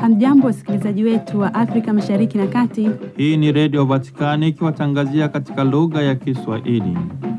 Hamjambo, wasikilizaji wetu wa Afrika Mashariki na Kati. Hii ni Redio Vatikani ikiwatangazia katika lugha ya Kiswahili.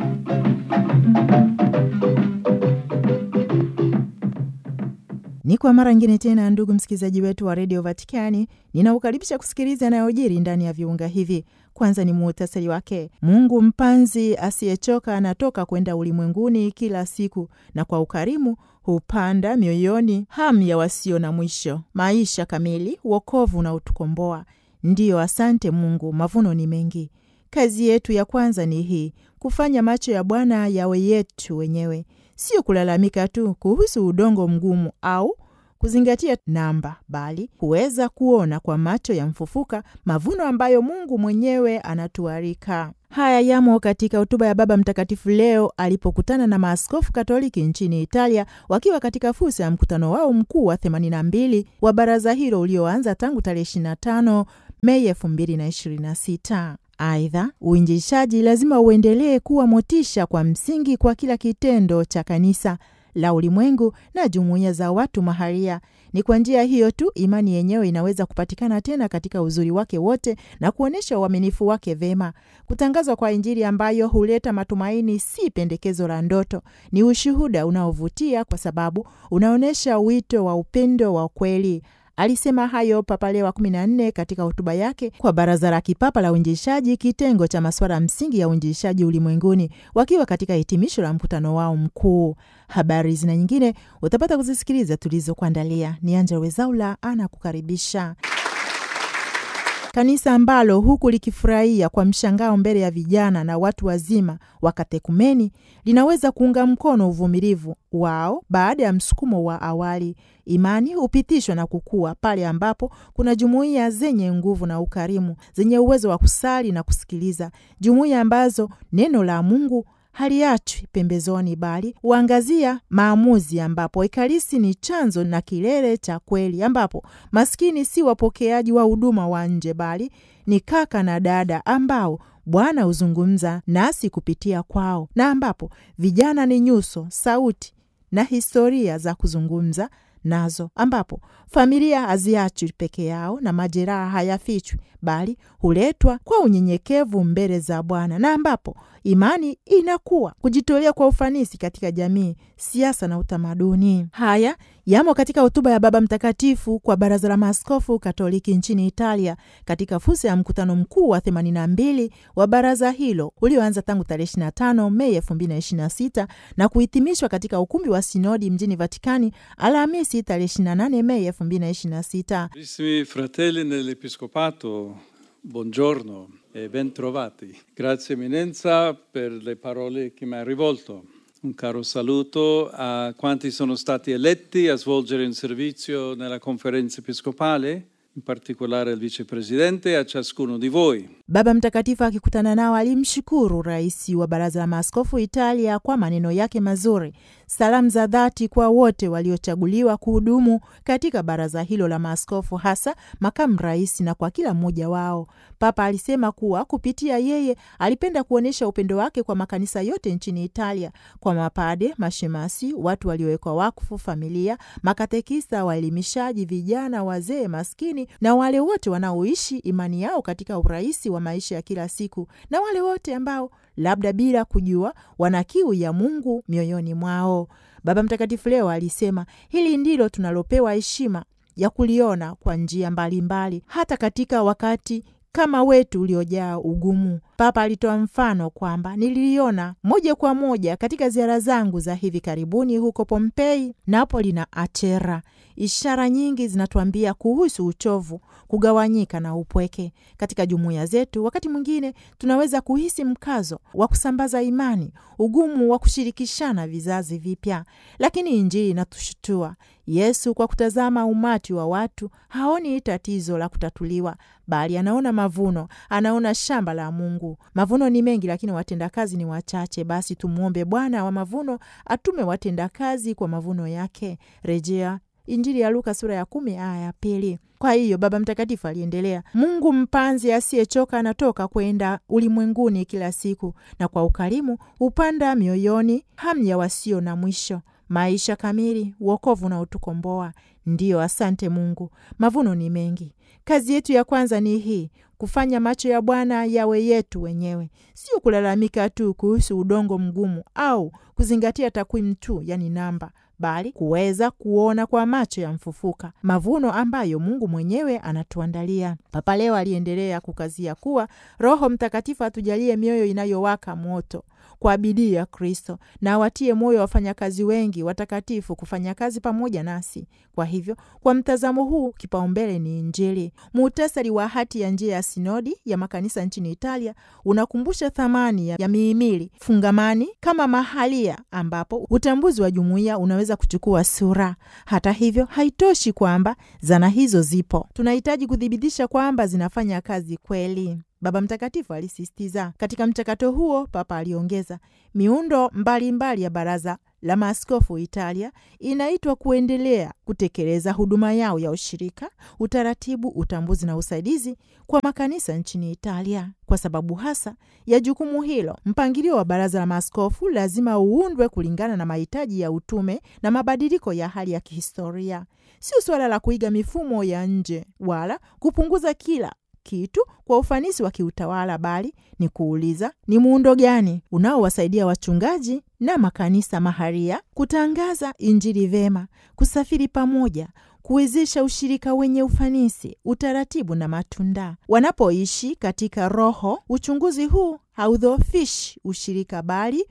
Ni kwa mara nyingine tena, ndugu msikilizaji wetu wa redio Vatikani, ninaukaribisha kusikiliza yanayojiri ndani ya viunga hivi. Kwanza ni muhtasari wake. Mungu mpanzi asiyechoka anatoka kwenda ulimwenguni kila siku, na kwa ukarimu hupanda mioyoni hamu ya wasio na mwisho, maisha kamili, wokovu na utukomboa. Ndiyo, asante Mungu, mavuno ni mengi. Kazi yetu ya kwanza ni hii, kufanya macho ya Bwana yawe yetu wenyewe, sio kulalamika tu kuhusu udongo mgumu au kuzingatia namba, bali kuweza kuona kwa macho ya mfufuka mavuno ambayo Mungu mwenyewe anatuarika. Haya yamo katika hotuba ya Baba Mtakatifu leo alipokutana na maaskofu Katoliki nchini Italia wakiwa katika fursa ya mkutano wao mkuu wa 82 wa baraza hilo ulioanza tangu tarehe 25 Mei 2026. Aidha, uinjilishaji lazima uendelee kuwa motisha kwa msingi kwa kila kitendo cha kanisa la ulimwengu na jumuiya za watu maharia. Ni kwa njia hiyo tu imani yenyewe inaweza kupatikana tena katika uzuri wake wote na kuonyesha uaminifu wake vema. Kutangazwa kwa Injili ambayo huleta matumaini si pendekezo la ndoto, ni ushuhuda unaovutia kwa sababu unaonyesha wito wa upendo wa kweli. Alisema hayo Papa Leo wa 14 katika hotuba yake kwa Baraza la Kipapa la Uinjilishaji, kitengo cha masuala msingi ya uinjilishaji ulimwenguni, wakiwa katika hitimisho la mkutano wao mkuu. Habari zina nyingine utapata kuzisikiliza tulizokuandalia. Ni Angela Wezaula anakukaribisha. Kanisa ambalo huku likifurahia kwa mshangao mbele ya vijana na watu wazima wa katekumeni linaweza kuunga mkono uvumilivu wao baada ya msukumo wa awali. Imani hupitishwa na kukua pale ambapo kuna jumuiya zenye nguvu na ukarimu, zenye uwezo wa kusali na kusikiliza, jumuiya ambazo neno la Mungu haliachwi pembezoni bali huangazia maamuzi, ambapo Ekaristi ni chanzo na kilele cha kweli, ambapo maskini si wapokeaji wa huduma wa nje bali ni kaka na dada ambao Bwana huzungumza nasi kupitia kwao, na ambapo vijana ni nyuso, sauti na historia za kuzungumza nazo, ambapo familia haziachwi peke yao na majeraha hayafichwi bali huletwa kwa unyenyekevu mbele za Bwana, na ambapo imani inakuwa kujitolea kwa ufanisi katika jamii, siasa na utamaduni. Haya yamo katika hotuba ya Baba Mtakatifu kwa Baraza la Maaskofu Katoliki nchini Italia katika fursa ya mkutano mkuu wa 82 wa baraza hilo ulioanza tangu tarehe 25 Mei 2026 na kuhitimishwa katika ukumbi wa sinodi mjini Vatikani Alhamisi tarehe 28 Mei 2026. Carissimi fratelli nell'Episcopato, buongiorno e ben trovati. Grazie Eminenza per le parole che mi ha rivolto. Un caro saluto a quanti sono stati eletti a svolgere un servizio nella conferenza episcopale, in particolare al vicepresidente e a ciascuno di voi. Baba Mtakatifu akikutana nao alimshukuru rais wa baraza la maaskofu Italia kwa maneno yake mazuri, salamu za dhati kwa wote waliochaguliwa kuhudumu katika baraza hilo la maaskofu, hasa makamu rais na kwa kila mmoja wao. Papa alisema kuwa kupitia yeye alipenda kuonyesha upendo wake kwa makanisa yote nchini Italia, kwa mapade, mashemasi, watu waliowekwa wakfu, familia, makatekista, waelimishaji, vijana, wazee, maskini na wale wote wanaoishi imani yao katika urahisi wa maisha ya kila siku na wale wote ambao labda bila kujua wana kiu ya Mungu mioyoni mwao. Baba Mtakatifu leo alisema hili ndilo tunalopewa heshima ya kuliona kwa njia mbalimbali mbali, hata katika wakati kama wetu uliojaa ugumu. Papa alitoa mfano kwamba nililiona moja kwa moja katika ziara zangu za hivi karibuni huko Pompei, Napoli na Achera. Ishara nyingi zinatuambia kuhusu uchovu, kugawanyika na upweke katika jumuiya zetu. Wakati mwingine tunaweza kuhisi mkazo wa kusambaza imani, ugumu wa kushirikishana vizazi vipya, lakini Injili inatushutua. Yesu kwa kutazama umati wa watu haoni tatizo la kutatuliwa, bali anaona mavuno, anaona shamba la Mungu. Mavuno ni mengi, lakini watendakazi ni wachache. Basi tumwombe Bwana wa mavuno atume watendakazi kwa mavuno yake. Rejea Injili ya Luka sura ya kumi aya ya pili. Kwa hiyo Baba Mtakatifu aliendelea, Mungu mpanzi asiyechoka anatoka kwenda ulimwenguni kila siku, na kwa ukarimu hupanda mioyoni hamu ya wasio na mwisho maisha kamili, wokovu na utukomboa. Ndiyo, asante Mungu, mavuno ni mengi. Kazi yetu ya kwanza ni hii, kufanya macho ya Bwana yawe yetu wenyewe, sio kulalamika tu kuhusu udongo mgumu au kuzingatia takwimu tu, yani namba, bali kuweza kuona kwa macho ya mfufuka mavuno ambayo Mungu mwenyewe anatuandalia. Papa Leo aliendelea kukazia kuwa Roho Mtakatifu atujalie mioyo inayowaka moto kwa bidii ya Kristo na awatie moyo wafanyakazi wengi watakatifu kufanya kazi pamoja nasi. Kwa hivyo, kwa mtazamo huu, kipaumbele ni Injili. Muhtasari wa hati ya njia ya sinodi ya makanisa nchini Italia unakumbusha thamani ya mihimili fungamani kama mahalia, ambapo utambuzi wa jumuiya unaweza kuchukua sura. Hata hivyo, haitoshi kwamba zana hizo zipo, tunahitaji kuthibitisha kwamba zinafanya kazi kweli. Baba Mtakatifu alisisitiza. Katika mchakato huo, Papa aliongeza, miundo mbalimbali mbali ya Baraza la Maaskofu Italia inaitwa kuendelea kutekeleza huduma yao ya ushirika, utaratibu, utambuzi na usaidizi kwa makanisa nchini Italia. Kwa sababu hasa ya jukumu hilo, mpangilio wa Baraza la Maaskofu lazima uundwe kulingana na mahitaji ya utume na mabadiliko ya hali ya kihistoria. Sio suala la kuiga mifumo ya nje wala kupunguza kila kitu kwa ufanisi wa kiutawala, bali ni kuuliza ni muundo gani unaowasaidia wachungaji na makanisa maharia kutangaza Injili vema, kusafiri pamoja, kuwezesha ushirika wenye ufanisi, utaratibu na matunda. Wanapoishi katika Roho, uchunguzi huu haudhofishi ushirika, bali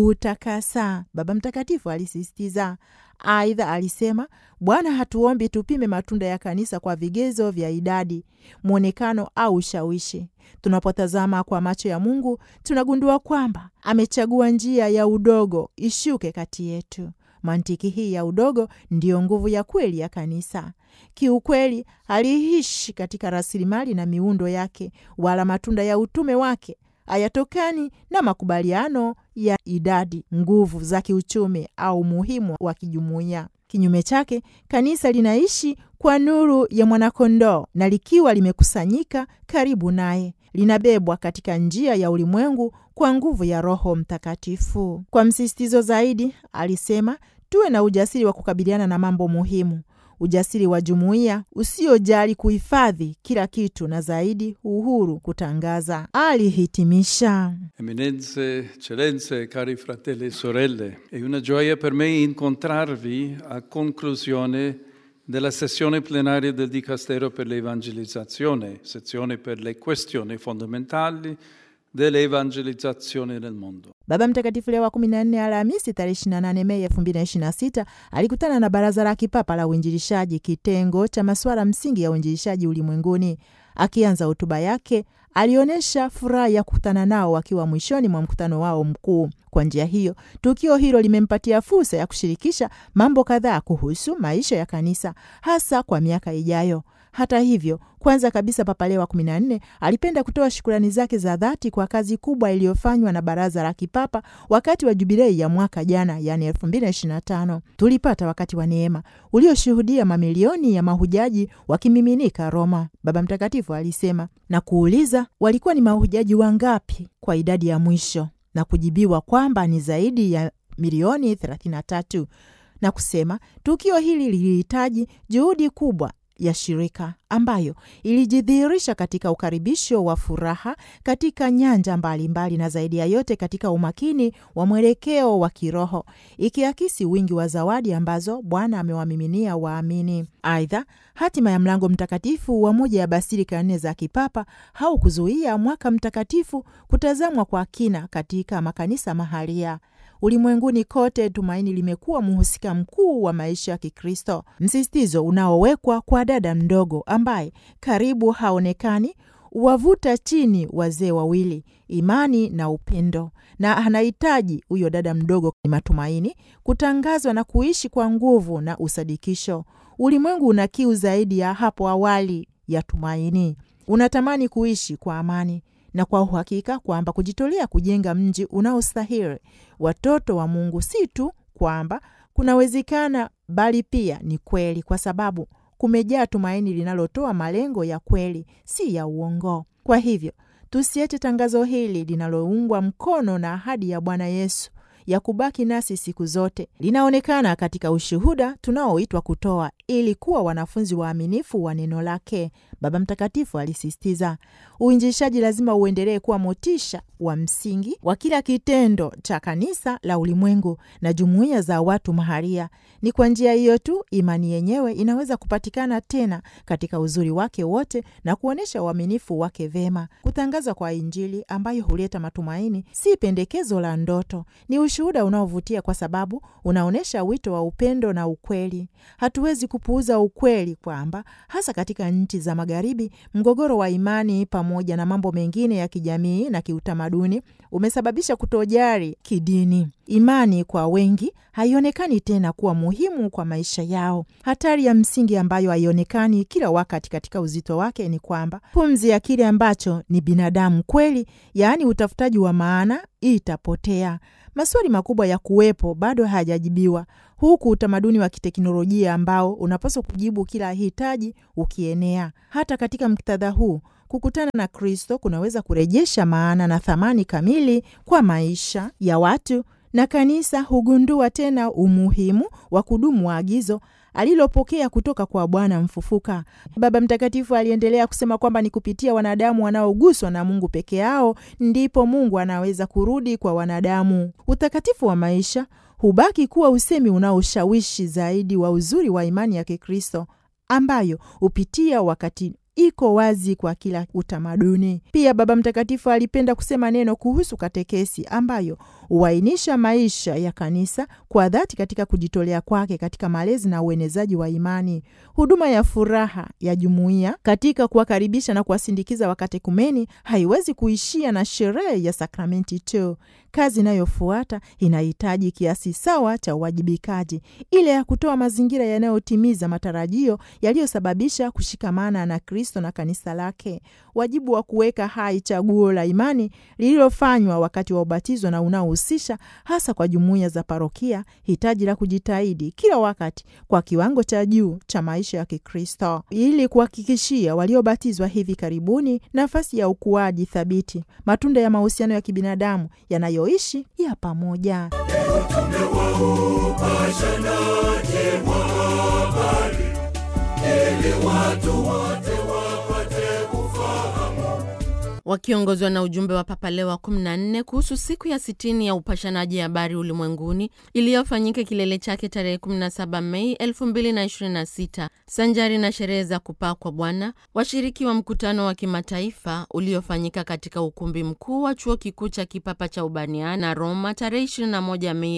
utakasa. Baba Mtakatifu alisisitiza. Aidha alisema, Bwana hatuombi tupime matunda ya kanisa kwa vigezo vya idadi, mwonekano au ushawishi. Tunapotazama kwa macho ya Mungu, tunagundua kwamba amechagua njia ya udogo ishuke kati yetu. Mantiki hii ya udogo ndiyo nguvu ya kweli ya kanisa. Kiukweli, aliishi katika rasilimali na miundo yake, wala matunda ya utume wake hayatokani na makubaliano ya idadi, nguvu za kiuchumi au umuhimu wa kijumuiya. Kinyume chake, kanisa linaishi kwa nuru ya mwanakondoo, na likiwa limekusanyika karibu naye, linabebwa katika njia ya ulimwengu kwa nguvu ya Roho Mtakatifu. Kwa msisitizo zaidi, alisema tuwe na ujasiri wa kukabiliana na mambo muhimu, ujasiri wa jumuiya usiojali kuhifadhi kila kitu na zaidi uhuru kutangaza, alihitimisha. Eminenze, eccellenze, cari fratelli e sorelle, è una gioia per me incontrarvi a conclusione della sessione plenaria del Dicastero per l'Evangelizzazione, sezione per le questioni fondamentali dell'evangelizzazione nel mondo. Baba Mtakatifu Leo wa 14 Alhamisi tarehe 28 Mei 2026 alikutana na Baraza la Kipapa la Uinjilishaji, kitengo cha masuala msingi ya uinjilishaji ulimwenguni. Akianza hotuba yake, alionyesha furaha ya kukutana nao wakiwa mwishoni mwa mkutano wao mkuu. Kwa njia hiyo, tukio hilo limempatia fursa ya kushirikisha mambo kadhaa kuhusu maisha ya kanisa, hasa kwa miaka ijayo. Hata hivyo, kwanza kabisa, Papa Leo wa 14 alipenda kutoa shukurani zake za dhati kwa kazi kubwa iliyofanywa na Baraza la Kipapa wakati wa jubilei ya mwaka jana, yani 2025. Tulipata wakati wa neema ulioshuhudia mamilioni ya mahujaji wakimiminika Roma, Baba Mtakatifu alisema, na kuuliza walikuwa ni mahujaji wangapi kwa idadi ya mwisho, na kujibiwa kwamba ni zaidi ya milioni 33, na kusema tukio hili lilihitaji juhudi kubwa ya shirika ambayo ilijidhihirisha katika ukaribisho wa furaha katika nyanja mbalimbali mbali, na zaidi ya yote katika umakini wa mwelekeo wa kiroho ikiakisi wingi wa zawadi ambazo Bwana amewamiminia waamini. Aidha, hatima ya mlango mtakatifu wa moja ya basilika nne za kipapa haukuzuia mwaka mtakatifu kutazamwa kwa kina katika makanisa mahalia. Ulimwenguni kote tumaini limekuwa mhusika mkuu wa maisha ya Kikristo, msisitizo unaowekwa kwa dada mdogo ambaye karibu haonekani wavuta chini wazee wawili, imani na upendo, na anahitaji huyo dada mdogo ni matumaini kutangazwa na kuishi kwa nguvu na usadikisho. Ulimwengu una kiu zaidi ya hapo awali ya tumaini, unatamani kuishi kwa amani na kwa uhakika kwamba kujitolea kujenga mji unaostahili watoto wa Mungu si tu kwamba kunawezekana, bali pia ni kweli, kwa sababu kumejaa tumaini linalotoa malengo ya kweli, si ya uongo. Kwa hivyo tusiache tangazo hili linaloungwa mkono na ahadi ya Bwana Yesu ya kubaki nasi siku zote, linaonekana katika ushuhuda tunaoitwa kutoa ili kuwa wanafunzi waaminifu wa neno lake, Baba Mtakatifu alisisitiza. Uinjilishaji lazima uendelee kuwa motisha wa msingi wa kila kitendo cha kanisa la ulimwengu na jumuiya za watu maharia. Ni kwa njia hiyo tu imani yenyewe inaweza kupatikana tena katika uzuri wake wote na kuonyesha uaminifu wake vema. Kutangaza kwa Injili ambayo huleta matumaini si pendekezo la ndoto, ni ushuhuda unaovutia kwa sababu unaonyesha wito wa upendo na ukweli. Hatuwezi kupuuza ukweli kwamba hasa katika nchi za Magharibi, mgogoro wa imani pamoja na mambo mengine ya kijamii na kiutamaduni umesababisha kutojali kidini. Imani kwa wengi haionekani tena kuwa muhimu kwa maisha yao. Hatari ya msingi ambayo haionekani kila wakati katika uzito wake ni kwamba pumzi ya kile ambacho ni binadamu kweli, yaani utafutaji wa maana, itapotea. Maswali makubwa ya kuwepo bado hayajajibiwa, huku utamaduni wa kiteknolojia ambao unapaswa kujibu kila hitaji ukienea. Hata katika muktadha huu kukutana na Kristo kunaweza kurejesha maana na thamani kamili kwa maisha ya watu, na kanisa hugundua tena umuhimu wa kudumu wa agizo alilopokea kutoka kwa Bwana mfufuka. Baba Mtakatifu aliendelea kusema kwamba ni kupitia wanadamu wanaoguswa na Mungu peke yao ndipo Mungu anaweza kurudi kwa wanadamu. Utakatifu wa maisha hubaki kuwa usemi unaoshawishi zaidi wa uzuri wa imani ya Kikristo ambayo hupitia wakati iko wazi kwa kila utamaduni. Pia Baba Mtakatifu alipenda kusema neno kuhusu katekesi ambayo huainisha maisha ya kanisa kwa dhati katika kujitolea kwake katika malezi na uenezaji wa imani. Huduma ya furaha ya jumuiya katika kuwakaribisha na kuwasindikiza wakatekumeni haiwezi kuishia na sherehe ya sakramenti tu. Kazi inayofuata inahitaji kiasi sawa cha uwajibikaji, ile ya kutoa mazingira yanayotimiza matarajio yaliyosababisha kushikamana na Kristo na kanisa lake, wajibu wa kuweka hai chaguo la imani lililofanywa wakati wa ubatizo na unaohusisha hasa kwa jumuiya za parokia, hitaji la kujitahidi kila wakati kwa kiwango cha juu cha maisha ya Kikristo ili kuhakikishia waliobatizwa hivi karibuni nafasi ya ukuaji thabiti, matunda ya mahusiano ya kibinadamu yanayoishi ya pamoja. Wakiongozwa na ujumbe wa Papa Leo wa 14 kuhusu siku ya sitini ya upashanaji habari ulimwenguni iliyofanyika kilele chake tarehe 17 Mei 2026 sanjari na sherehe za kupaa kwa Bwana, washiriki wa mkutano wa kimataifa uliofanyika katika ukumbi mkuu wa chuo kikuu cha kipapa cha Urbaniana Roma tarehe 21 Mei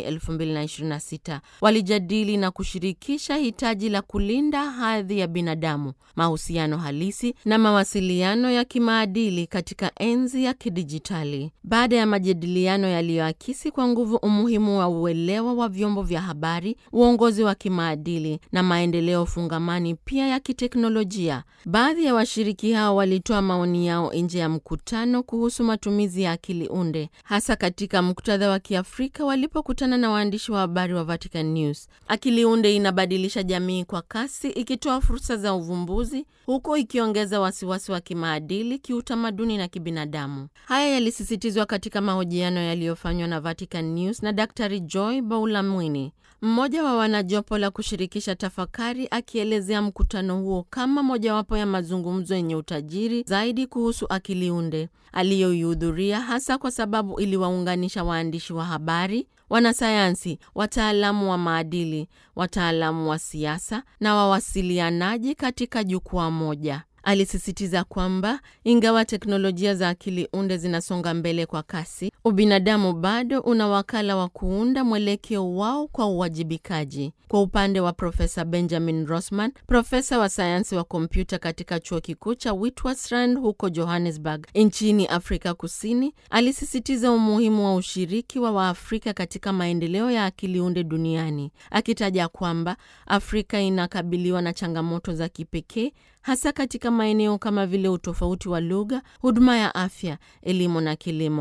2026 walijadili na kushirikisha hitaji la kulinda hadhi ya binadamu, mahusiano halisi na mawasiliano ya kimaadili katika enzi ya kidijitali. Baada ya majadiliano yaliyoakisi kwa nguvu umuhimu wa uelewa wa vyombo vya habari, uongozi wa kimaadili na maendeleo fungamani pia ya kiteknolojia, baadhi ya washiriki hao walitoa maoni yao nje ya mkutano kuhusu matumizi ya akili unde, hasa katika muktadha wa Kiafrika walipokutana na waandishi wa habari wa Vatican News. Akili unde inabadilisha jamii kwa kasi, ikitoa fursa za uvumbuzi, huku ikiongeza wasiwasi wa kimaadili, kiutamaduni na kibinadamu. Haya yalisisitizwa katika mahojiano yaliyofanywa na Vatican News na Daktari Joy Baulamwini, mmoja wa wanajopo la kushirikisha tafakari, akielezea mkutano huo kama mojawapo ya mazungumzo yenye utajiri zaidi kuhusu akili unde aliyoihudhuria, hasa kwa sababu iliwaunganisha waandishi wa habari, wanasayansi, wataalamu wa maadili, wataalamu wa siasa na wawasilianaji katika jukwaa moja. Alisisitiza kwamba ingawa teknolojia za akili unde zinasonga mbele kwa kasi, ubinadamu bado una wakala wa kuunda mwelekeo wao kwa uwajibikaji. Kwa upande wa Profesa Benjamin Rosman, profesa wa sayansi wa kompyuta katika chuo kikuu cha Witwatersrand huko Johannesburg nchini Afrika Kusini, alisisitiza umuhimu wa ushiriki wa Waafrika katika maendeleo ya akili unde duniani, akitaja kwamba Afrika inakabiliwa na changamoto za kipekee hasa katika maeneo kama vile utofauti wa lugha, huduma ya afya, elimu na kilimo.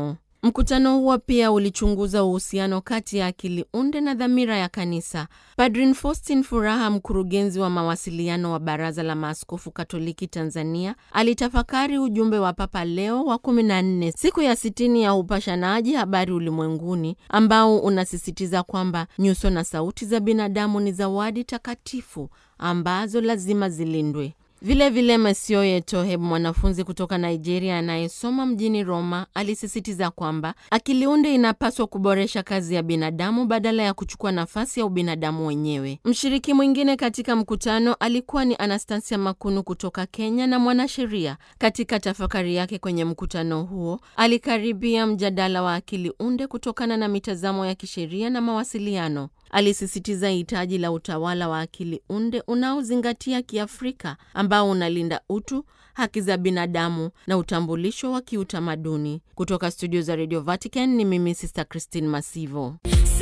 Mkutano huo pia ulichunguza uhusiano kati ya akili unde na dhamira ya kanisa. Padrin Faustin Furaha, mkurugenzi wa mawasiliano wa Baraza la Maaskofu Katoliki Tanzania, alitafakari ujumbe wa Papa Leo wa 14 siku ya sitini ya upashanaji habari ulimwenguni, ambao unasisitiza kwamba nyuso na sauti za binadamu ni zawadi takatifu ambazo lazima zilindwe. Vilevile Masioye Toheb, mwanafunzi kutoka Nigeria anayesoma mjini Roma, alisisitiza kwamba akili unde inapaswa kuboresha kazi ya binadamu badala ya kuchukua nafasi ya ubinadamu wenyewe. Mshiriki mwingine katika mkutano alikuwa ni Anastasia Makunu kutoka Kenya na mwanasheria. Katika tafakari yake kwenye mkutano huo, alikaribia mjadala wa akili unde kutokana na mitazamo ya kisheria na mawasiliano. Alisisitiza hitaji la utawala wa akili unde unaozingatia Kiafrika ambao unalinda utu, haki za binadamu na utambulisho wa kiutamaduni. Kutoka studio za Radio Vatican ni mimi Sister Christine Masivo.